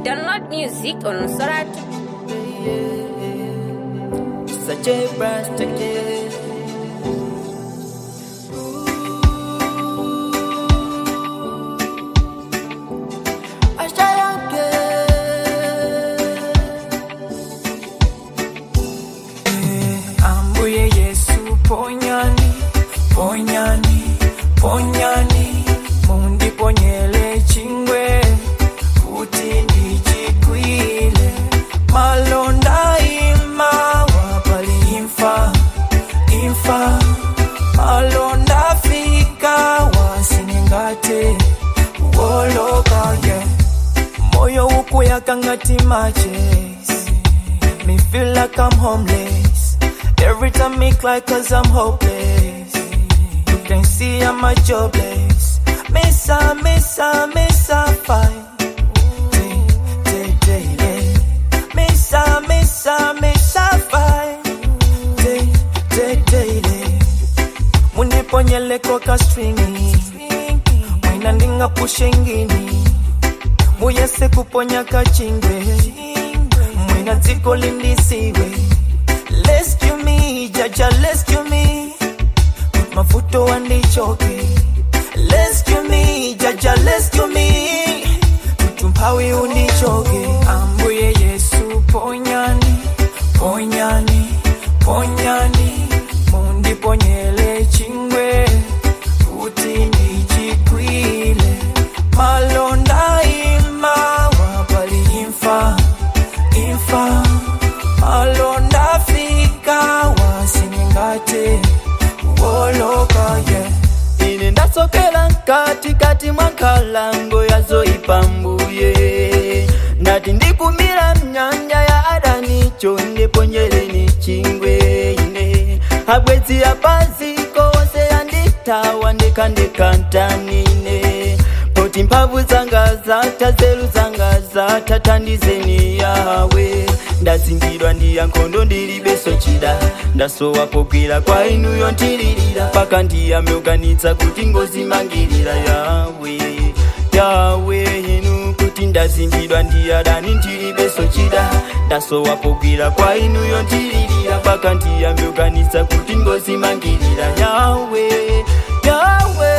Download music on Sorat. Such a blast again. I try again. Ambuye Yesu ponyani, ponyani, ponyani, mundiponyele chingwe, kuti ndichikwile, malonda imawa pali imfa, imfa, malonda fika wasiningate, woloka yeah. moyo ukuyaka ngati matches me feel like I'm homeless. Every time me cry cause I'm hopeless. You can see I'm a jobless. Missa, missa, missa, fine. Day, day, day, day. Missa, missa, missa, fine. Day, day, day, day. Muniponyele koka stringi. Mwina ndinga pushengini. Muyese kuponya kachingwe. Mwina dziko lindisiwe. Rescue me, jaja rescue me. Mafuto wandichoke. Rescue me, jaja rescue me. Tumpawi undichoke. Ambuye Yesu ponyani, ponyani, ponyani. Mundiponyele chingwe, kuti ndichikwile. Malonda imawa pali imfa, imfa. Malonda fika wasiningate, woloka yeah. ine ndatsokera mkatikati mwa nkhalango yazoipambuye ndati ndikumira mnyanja ya adani chonde ponyereni chingwe ine abwezi apaziko onse yanditawa ndekandekanthanine poti mphamvu zanga zatha nzeru zanga zatha thandizeni yawe ndazingidwa ndi ankhondo ndilibenso chida ndasowa pogwira kwa inuyo ntililira paka ndiyamyoganitsa kuti ngozimangirira yawe yawe inu kuti ndazingidwa ndi adani ndilibenso chida ndasowa pogwira kwa inuyo ntililira paka ndiyamyoganitsa kuti ngozimangirira yawe yawe